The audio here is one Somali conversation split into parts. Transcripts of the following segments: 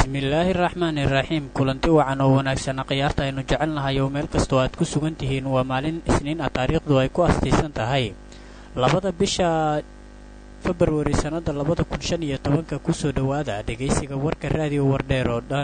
bismillaahi raxmaani raxiim kulanti wacan oo wanaagsanna khiyaarta aynu jecelnahay oo meel kastoo aad ku sugan tihiin waa maalin isniin ah taariikhdu ay ku astaysan tahay labada bisha februari sannada labada kun shan iyo tobanka kusoo dhowaada dhegaysiga warka raadiyo wardheer oo dhan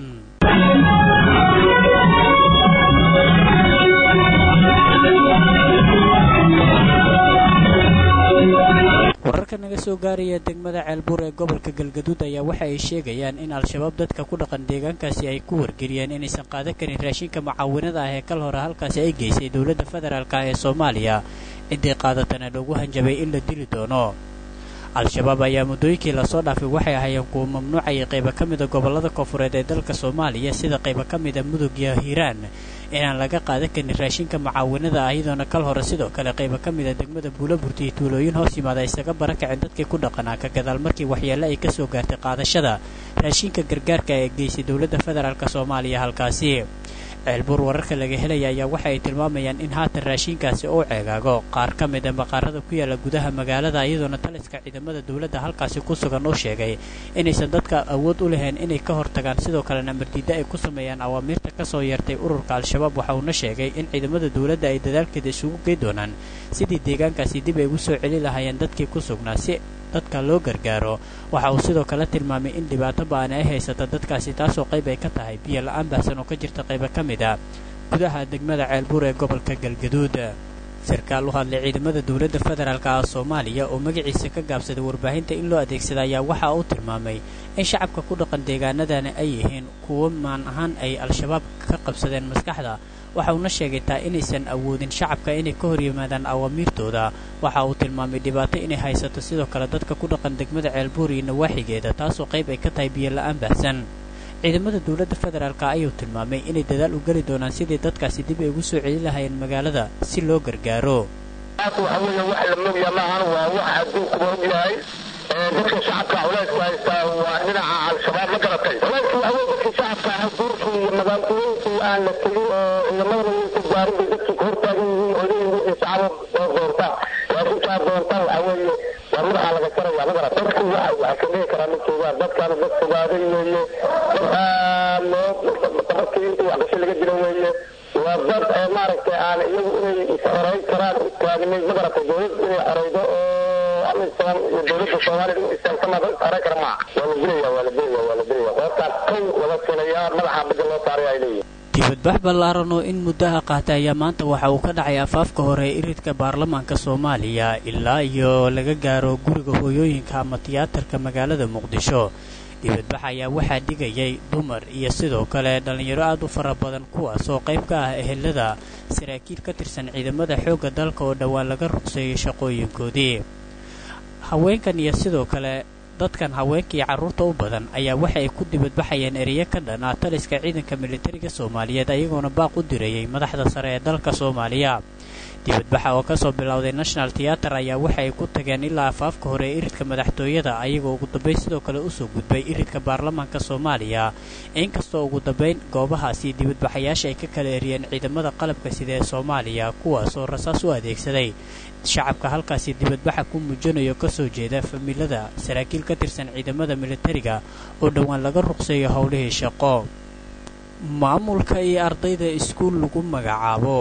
wararka naga soo gaaraya degmada ceelbuur ee gobolka galgaduud ayaa waxa ay sheegayaan in al-shabaab dadka ku dhaqan deegaankaasi ay ku wargeliyeen inaysan qaadan karin raashinka mucaawinada ah ee kal hore halkaasi ay geysay dowladda federaalk ah ee soomaaliya ciddii qaadatana loogu hanjabay in la dili doono al-shabaab ayaa muddooyinkii lasoo dhaafay waxay ahaayeen kuwa mamnuucayay qayba ka mida gobollada koonfureed ee dalka soomaaliya sida qayba ka mida mudug iyo hiiraan inaan laga qaadan karin raashinka mucaawinada ah iyadoona kal hore sidoo kale qayba ka mida degmada buulaburti iyo tuulooyin hoos yimaada isaga barakaceen dadkii ku dhaqanaa ka gadaal markii waxyeelle ay ka soo gaartay qaadashada raashinka gargaarka ee geysay dowladda federaalk soomaaliya halkaasi ceelbuur wararka laga helaya ayaa waxa ay tilmaamayaan in haatan raashinkaasi uu ceegaago qaar ka mida maqaarada ku yaala gudaha magaalada iyadoona taliska ciidamada dowladda halkaasi ku sugan uu sheegay inaysan dadka awood u lahayn inay ka hortagaan sidoo kalena mardiidda ay ku sameeyaan awaamiirta kasoo yeertay ururka al-shabaab waxa uuna sheegay in ciidamada dowladda ay dadaalkeeda isugu gey doonaan sidii deegaankaasi dib ay ugu soo celi lahaayeen dadkii ku sugnaa si dadka loo gargaaro waxa uu sidoo kale tilmaamay in dhibaato ba'ani ay haysata dadkaasi taasoo qayb ay ka tahay biyo la-aan baahsan oo ka jirta qayba ka mid a gudaha degmada ceelbuur ee gobolka galgaduud sarkaal u hadlay ciidamada dowladda federaalk ah soomaaliya oo magaciisa ka gaabsaday warbaahinta in loo adeegsada ayaa waxa uu tilmaamay in shacabka ku dhaqan deegaanadani ay yihiin kuwo maan ahaan ay al-shabaab ka qabsadeen maskaxda waxa uuna sheegay taa inaysan awoodin shacabka inay ka hor yimaadaan awaamiirtooda waxa uu tilmaamay dhibaato inay haysato sidoo kale dadka ku dhaqan degmada ceelbuur iyo nawaaxigeeda taasoo qayb ay ka tahay biyo la-aan baahsan ciidamada dowladda federaalk ayuu tilmaamay inay dadaal u geli doonaan sidii dadkaasi dib ay ugu soo celi lahayeen magaalada si loo gargaaro waxa weeye wax la mogya maahan waa wax adduunkuba ogyahay dadka shacabka culaysku haystaa waa dhinaca al-shabaab ma garatay culaysku waxa weye dadka shacabka ah duurkii iyo magaalkooyinkii aan la tegin oo ciidamadana yaysan gaarin bay dadkii ka hortaagan yihiin oo leeyihin wixii shacaba oo doonta raashinkaa doonta waxa weeye waa madaxaa laga jaraya ma garat dadku waxa waxa ka dhihi karaa ma joogaan dadkaana dad fogaaday weeye dad aad loo dabadkii intii waxgasho laga dilo weeye waa dad maaragtay aan iyagu inay is-xoreyn karaan u taagnay ma garatay dowlad inay xoreydo oo amisom iyo dowladda soomaaliya u istaagtama xoreyn kara maaha waa la dilaya waa la dilaya waa la dilaya qoortaas kow laga filayaa madaxa badda loo saaray ay leeyihin dibadbax ballaaran oo in muddaha qaatay ayaa maanta waxa uu ka dhacay afaafka hore ee iridka baarlamaanka soomaaliya ilaa iyo laga gaaro guriga hooyooyinka ama tiyaatarka magaalada muqdisho dibadbax ayaa waxaa dhigayay dumar iyo sidoo kale dhallinyaro aad u fara badan kuwaas oo qayb ka ah ehelada saraakiil ka tirsan ciidamada xoogga dalka oo dhowaan laga ruqseeyay shaqooyinkoodii haweenkan iyo sidoo kale dadkan haweenkii carruurta u badan ayaa waxa ay ku dibadbaxayeen ereyo ka dhan ah taliska ciidanka militariga soomaaliyeed ayagoona baaq u dirayay madaxda sare ee dalka soomaaliya dibadbaxa oo kasoo bilowday national theater ayaa waxa ay ku tageen ilaa afaafka hore ee iridka madaxtooyada ayagoo ugu dambayn sidoo kale usoo gudbay iridka baarlamaanka soomaaliya inkastoo ugu dambayn goobahaasi dibadbaxayaasha ay ka kala eriyeen ciidamada qalabka sida ee soomaaliya kuwaasoo rasaas u adeegsaday shacabka halkaasi dibadbaxa ku muujinayo kasoo jeeda familada saraakiil ka tirsan ciidamada militariga oo dhowaan laga ruqseeyo howlihii shaqo maamulka iyo ardayda iskuul lagu magacaabo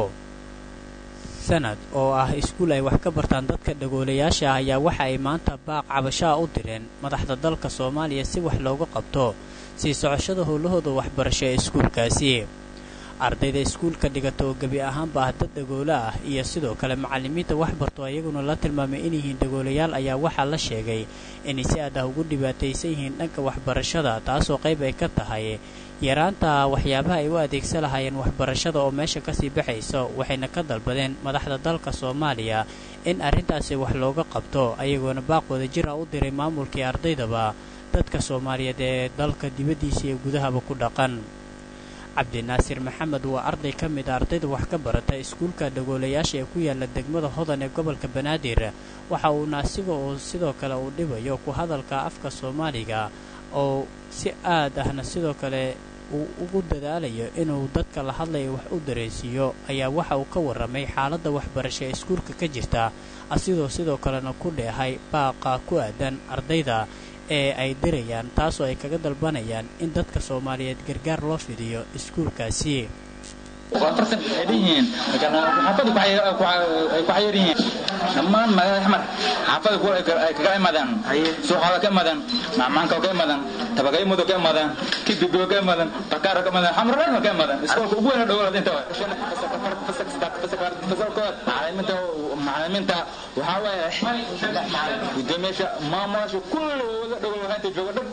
sanad oo ah iskuul ay wax ka bartaan dadka dhagoolayaasha ah ayaa waxa ay maanta baaq cabashaa u direen madaxda dalka soomaaliya si wax looga qabto sii socoshada howlahooda waxbarasho ee iskuulkaasi ardayda iskuulka dhigata oo gebi ahaanba ah dad dhagoola ah iyo sidoo kale macallimiinta waxbarto ayaguna la tilmaamay inyihiin dhagoolayaal ayaa waxaa la sheegay inay si aad ah ugu dhibaataysan yihiin dhanka waxbarashada taasoo qayb ay ka tahay yaraanta waxyaabaha ay u adeegsan lahaayeen waxbarashada oo meesha kasii baxayso waxayna ka dalbadeen madaxda dalka soomaaliya in arrintaasi wax looga qabto ayagoona baaqooda jir ah u diray maamulkii ardaydaba dadka soomaaliyeed ee dalka dibaddiisa iyo gudahaba ku dhaqan cabdinaasir maxamed waa arday ka mid a ardayda wax ka barata iskuulka dhagoolayaasha ee ku yaala degmada hodan ee gobolka banaadir waxa uuna asiga oo sidoo kale uu dhibayo ku hadalka afka soomaaliga oo si aad ahna sidoo kale uu ugu dadaalayo inuu dadka la hadlaya wax u dareensiiyo ayaa waxa uu ka warramay xaaladda waxbarasho ee iskuulka ka jirta asigoo sidoo kalena ku dheehay baaqa ku aadan ardayda ee ay dirayaan taasoo ay kaga dalbanayaan in dadka soomaaliyeed gargaar loo fidiyo iskuulkaasi farsan ay dhihiin xaafada ku xayir yihiin dhammaan magaalada xamar xaafada kuwa ay kaga imadaan suuqaada ka imadaan macmaanka ka imadaan tabagaymudo ka imadaan kibigo ka imadaan bakaara ka imadaan xamar dhan ka imadaan iskoolka ugu weyn dhowlad inta fasalkood macalimiinta macalimiinta waxaa waaye gudoomiyaasha maamulaasha kulli wada dhowl waxaa jooga dhan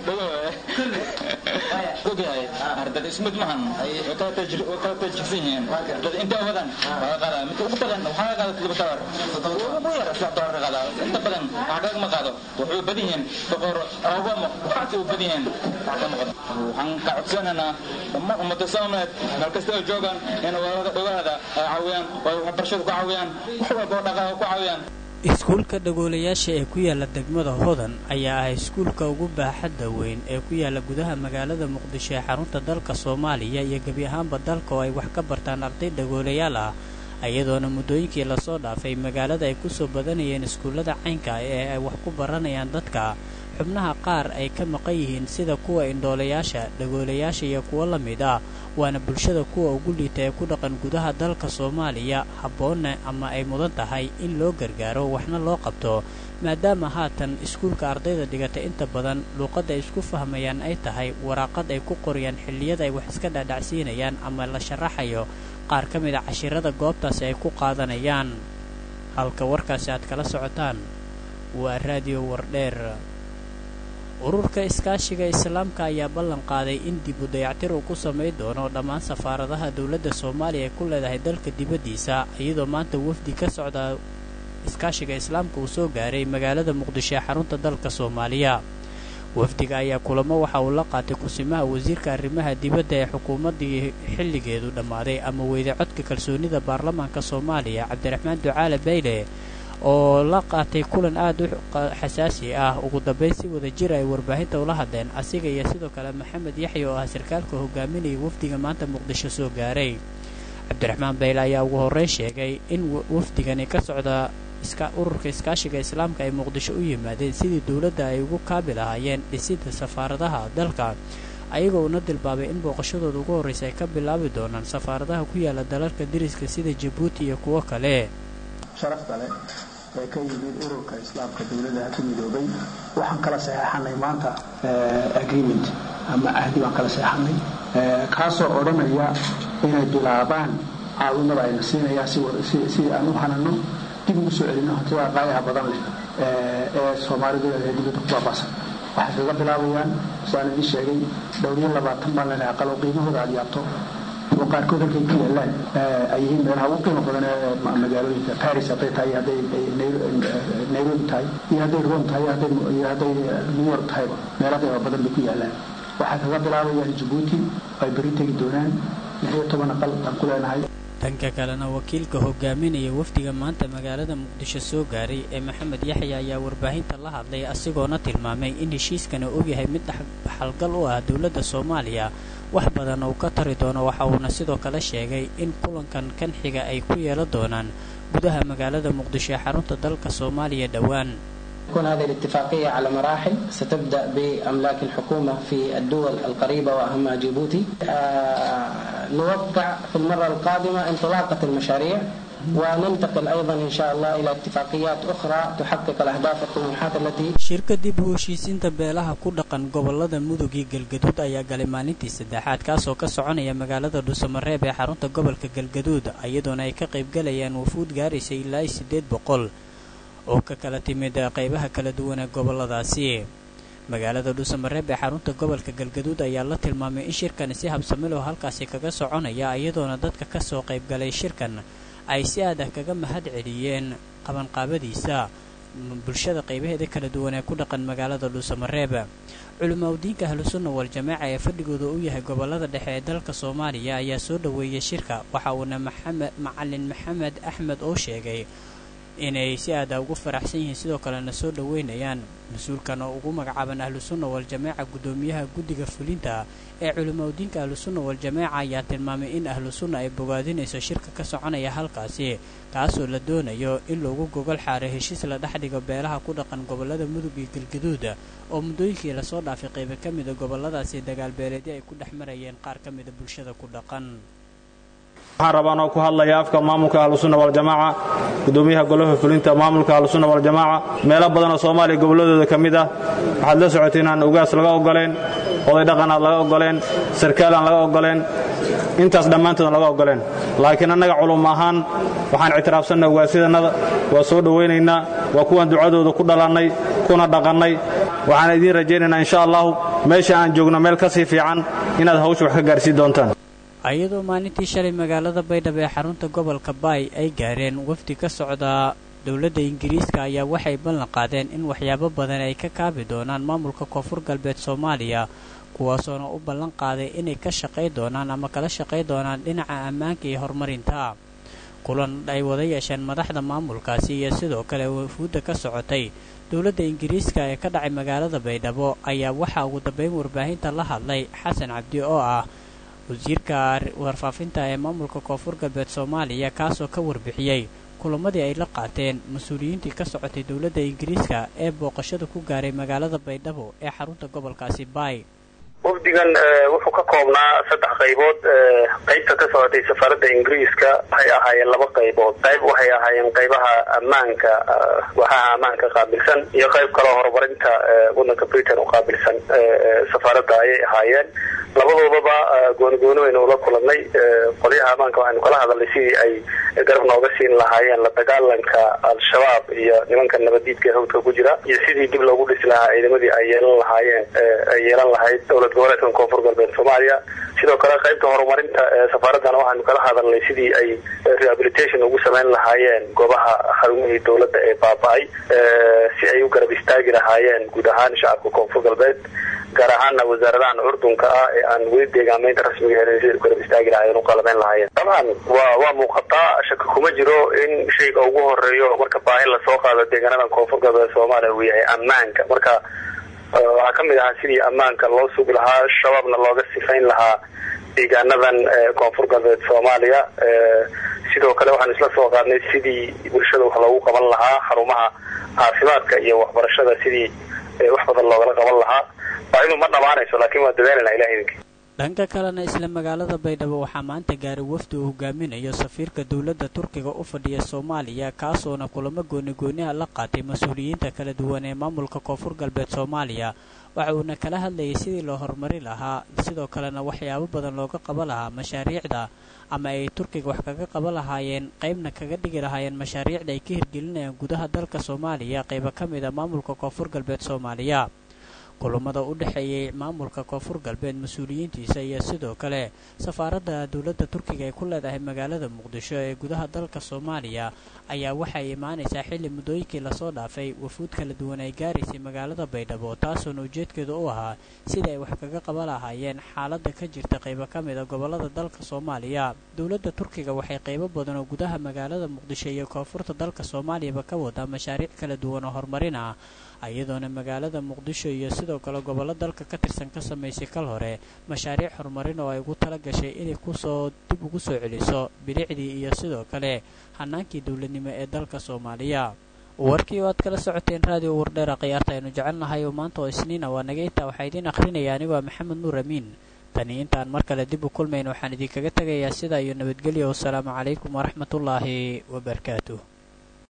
dhowl ogyahay ardada ismid mahan way kala tajirsan yihiin dad inta badan waa qaada mid ugu badan waxaa qaada toddoba dolar ugu yar saddex dolar qaada inta badan waxaa kaga ma qaado wuxuu badan yihiin boqor obama waxaasi u badan yihiin waxaan ka codsanaynaa dhammaan ummada soomaaliyeed meel kasta oo joogaan in walada dhowaada ay caawiyaan oo waxbarashada ku caawiyaan wax walba oo dhaqaha ku caawiyaan iskuulka dhagoolayaasha ee ku yaala degmada hodan ayaa ah iskuulka ugu baaxadda weyn ee ku yaala gudaha magaalada muqdisho ee xarunta dalka soomaaliya iyo gebi ahaanba dalka oo ay wax ka bartaan arday dhagoolayaal ah iyadoona muddooyinkii lasoo dhaafay magaalada ay kusoo badanayeen iskuullada caynka ee ay wax ku baranayaan dadka xubnaha qaar ay ka maqan yihiin sida kuwa indhoolayaasha dhagoolayaasha iyo kuwo la mid ah waana bulshada kuwa ugu liita ee ku dhaqan gudaha dalka soomaaliya habboonna ama ay mudan tahay in loo gargaaro waxna loo qabto maadaama haatan iskuulka ardayda dhigata inta badan luuqadda ay isku fahmayaan ay tahay waraaqad ay ku qoriyaan xilliyada ay wax iska dhaadhacsiinayaan ama la sharaxayo qaar ka mid a cashirada goobtaasi ay ku qaadanayaan halka warkaasi aad kala socotaan waa raadiyo wardheer ururka iskaashiga islaamka ayaa ballan qaaday in dib u dayactir uu ku samayn doono dhammaan safaaradaha dowladda soomaaliya ay ku leedahay dalka dibaddiisa iyadoo maanta wafdi ka socda iskaashiga islaamka uu soo gaaray magaalada muqdisho ee xarunta dalka soomaaliya wafdiga ayaa kulamo waxa uu la qaatay kusimaha wasiirka arrimaha dibadda ee xukuumaddii xilligeedu dhammaaday ama weyda codka kalsoonida baarlamaanka soomaaliya cabdiraxmaan ducaale bayle oo la qaatay kulan aad u xasaasi ah ugu dambayn si wada jir ay warbaahinta ula hadleen asiga iyo sidoo kale maxamed yaxya oo ah sarkaalka hogaaminaya wafdiga maanta muqdisho soo gaaray cabdiraxmaan bayle ayaa ugu horreyn sheegay in wafdigani ka socda ururka iskaashiga islaamka ay muqdisho u yimaadeen sidii dowladda ay ugu kaabi lahaayeen dhisidda safaaradaha dalka ayagoo una dilbaabay in booqashadooda ugu horraysa ay ka bilaabi doonaan safaaradaha ku yaala dalalka deriska sida jabuuti iyo kuwo kale sharafta leh ee ka yimid ururka islaamka dowladaha ku midoobay waxaan kala saxeexanay maanta agreement ama ahdi baan kala saxeexanay kaasoo odhanaya inay bilaabaan caawinada ayna siinayaan si aan u hanano dib ugu soo celino hantida qaayaha badan leh ee soomaalidu leedahay dibadda ku baabaasan waxay kaga bilaabayaan saan idin sheegay dhowriyo labaatan baan leenahay aqalo qiimahooda aad yaabto oo qaarkood halkay ku yaalaan ay yihiin meelaha ugu qiimo badan ee magaalooyinka paris hadday tahay hadday nairobi tahay iyo hadday rome tahay iyo hadday new york tahayba meelo qiimo badan bay ku yaalaan waxay kaga bilaabayaan jabuuti ay beri tegi doonaan lix iyo toban aqal aan ku leenahay dhanka kalena wakiilka hogaaminaya wafdiga maanta magaalada muqdisho soo gaaray ee maxamed yaxya ayaa warbaahinta la hadlay asigoona tilmaamay in heshiiskana ogyahay mid dhaxalgal u ah dowladda soomaaliya wax badan uu ka tari doono waxa uuna sidoo kale sheegay in kulankan kan xiga ay ku yeelan doonaan gudaha magaalada muqdisho ee xarunta dalka soomaaliya dhowaan تكون هذه الاتفاقية على مراحل ستبدأ بأملاك الحكومة في الدول القريبة وأهمها جيبوتي نوقع في المرة القادمة انطلاقة المشاريع وننتقل أيضا إن شاء الله إلى اتفاقيات أخرى تحقق الأهداف والطموحات التي shirka dib u heshiisiinta beelaha ku dhaqan gobolada mudug iyo galgaduud ayaa galay maalintii saddexaad kaasoo ka soconaya magaalada dhuusamareeb ee xarunta gobolka galgaduud iyadoona ay ka qaybgalayaan wafuud gaaraysa ilaa siddeed boqol oo ka kala timid qaybaha kala duwan ee goboladaasi magaalada dhuusamareeb ee xarunta gobolka galgaduud ayaa la tilmaamay in shirkani si habsamiloo halkaasi kaga soconaya iyadoona dadka ka soo qaybgalay shirkan ay si aadah kaga mahad celiyeen qabanqaabadiisa bulshada qaybaheeda kala duwan ee ku dhaqan magaalada dhuusamareeb culimaudiinka ahlusunna wal-jamaaca ee fadhigooda u yahay gobolada dhexe ee dalka soomaaliya ayaa soo dhoweeyey shirka waxa uuna maxamed macalin maxamed axmed oo sheegay inay si aada ugu faraxsan yihiin sidoo kalena soo dhoweynayaan mas-uulkan oo ugu magacaaban ahlusunna wal-jamaaca guddoomiyaha guddiga fulinta ee culimaudiinka ahlusunna wal-jamaaca ayaa tilmaamay in ahlusunna ay bogaadinayso shirka ka soconaya halkaasi kaasoo la doonayo in loogu gogol xaaray heshiis la dhex dhigo beelaha ku dhaqan gobollada mudug iyo galgaduud oo muddooyinkii lasoo dhaafay qaybo ka mida gobolladaasi dagaal beeleedyo ay ku dhex marayeen qaar ka mida bulshada ku dhaqan waxaan rabaa anoo ku hadlaya afka maamulka ahlusunna waljamaaca gudoomiyaha golaha fulinta maamulka ahlusunna waljamaaca meelo badanoo soomaaliya gobolladooda ka mid ah waxaad la socotay inaan ugaas laga ogoleen oday dhaqanaad laga ogoleen sarkaal aan laga ogoleen intaas dhammaantoodn laga ogoleen laakiin annaga culum ahaan waxaan ictiraafsannay ugaasyadanada waa soo dhowaynaynaa waa kuwaan ducadooda ku dhalannay kuna dhaqannay waxaan idiin rajaynaynaa insha allahu meesha aan joogno meel ka sii fiican inaad hawsha wax ka gaarsiin doontaan iyadoo maalintii shalay magaalada baydhabo ee xarunta gobolka baay ay gaareen wafdi ka socda dowladda ingiriiska ayaa waxay ballan qaadeen in waxyaabo badan ay ka kaabi doonaan maamulka koonfur galbeed soomaaliya kuwaasoona u ballan qaaday inay ka shaqay doonaan ama kala shaqay doonaan dhinaca ammaanka iyo horumarinta kulan ay wada yeesheen madaxda maamulkaasi iyo sidoo kale wafuudda ka socotay dowladda ingiriiska ee ka dhacay magaalada baydhabo ayaa waxaa ugu dambeyn warbaahinta la hadlay xasan cabdi oo ah wasiirka warfaafinta ee maamulka koonfur galbeed soomaaliya kaasoo ka warbixiyey kulamadii ay la qaateen mas-uuliyiintii ka socotay dowladda ingiriiska ee booqashada ku gaaray magaalada baydhabo ee xarunta gobolkaasi baay wafdigan wuxuu ka koobnaa saddex qaybood qaybta ka socotay safaaradda ingiriiska waxay ahaayeen laba qaybood qayb waxay ahaayeen qaybaha ammaanka waaxaha ammaanka qaabilsan iyo qayb kaloo horumarinta waddanka britain u qaabilsan safaaradda ayay ahaayeen labadoodaba gooni-gooni waynu ula kulannay qolyaha ammaanka waxaynu kala hadalnay sidii ay garab nooga siin lahaayeen la dagaalanka al-shabaab iyo nimanka nabaddiidka ee hawdka ku jira iyo sidii dib loogu dhisi lahaa ciidamadii ay yeelan lahaayeen ay yeelan lahayd dowlad goboleedka koonfur galbeed soomaaliya sidoo kale qaybta horumarinta safaaraddan waxaynu kala hadalnay sidii ay rehabilitation ugu samayn lahaayeen goobaha xarumihii dowladda ee baaba-ay si ay u garab istaagi lahaayeen guud ahaan shacabka koonfur galbeed gaar ahaana wasaaradahan curdunka ah ee aan weli deegaamaynta rasmiga helin siday u garab istaagi lahaayeen u qalabeyn lahaayeen dabcan waa waa muuqataa shaka kuma jiro in shayga ugu horeeyo marka baahi lasoo qaado deegaanadan koonfur galbeed soomaaliya uu yahay ammaanka marka waxaa ka mid ahaa sidii ammaanka loo sugi lahaa shabaabna looga sifayn lahaa deegaanadan koonfur galbeed soomaaliya sidoo kale waxaan isla soo qaadnay sidii bulshada wax loogu qaban lahaa xarumaha caafimaadka iyo waxbarashada sidii wax badan loogala qaban lahaa baahidu ma dhamaanayso laakiin waa dadaalana ilah idinki dhanka kalena isla magaalada baydhabo waxaa maanta gaaray wafdi uu hogaaminayo safiirka dowladda turkiga u fadhiya soomaaliya kaasoona kulamo gooni-gooniha la qaatay mas-uuliyiinta kala duwan ee maamulka koonfur galbeed soomaaliya waxa uuna kala hadlayay sidii loo horumari lahaa sidoo kalena waxyaabo badan looga qaban lahaa mashaariicda ama ay turkiga wax kaga qaban lahaayeen qaybna kaga dhigi lahaayeen mashaariicda ay ka hirgelinayaan gudaha dalka soomaaliya qaybo ka mid a maamulka koonfur galbeed soomaaliya kulamada u dhexeeyay maamulka koonfur galbeed mas-uuliyiintiisa iyo sidoo kale safaaradda dowladda turkiga ay ku leedahay magaalada muqdisho ee gudaha dalka soomaaliya ayaa waxay imaanaysaa xilli muddooyinkii lasoo dhaafay wafuud kala duwan ay gaaraysay magaalada baydhabo taasoona ujeedkeedu u ahaa sida ay wax kaga qaban lahaayeen xaaladda ka jirta qaybo ka mid a gobollada dalka soomaaliya dowladda turkiga waxay qaybo badan oo gudaha magaalada muqdisho iyo koonfurta dalka soomaaliyaba ka wadaa mashaariic kala duwan oo horumarin ah iyadoona magaalada muqdisho iyo sidoo kale gobollo dalka ka tirsan ka samaysay kal hore mashaariic horumarin oo ay ugu tala gashay inay kusoo dib ugu soo celiso bilicdii iyo sidoo kale hanaankii dowladnimo ee dalka soomaaliya warkii oo aad kala socoteen raadiyo wardheera khiyaarta aynu jecelnahay oo maanta oo isniina waa naga intaa waxaa idiin akhrinaya anigoo maxamed nuur amiin tani intaan mar kale dib u kulmayn waxaan idinkaga tegayaa sidaa iyo nabadgelyo wasalaamu calaykum waraxmatullaahi wabarakaatuh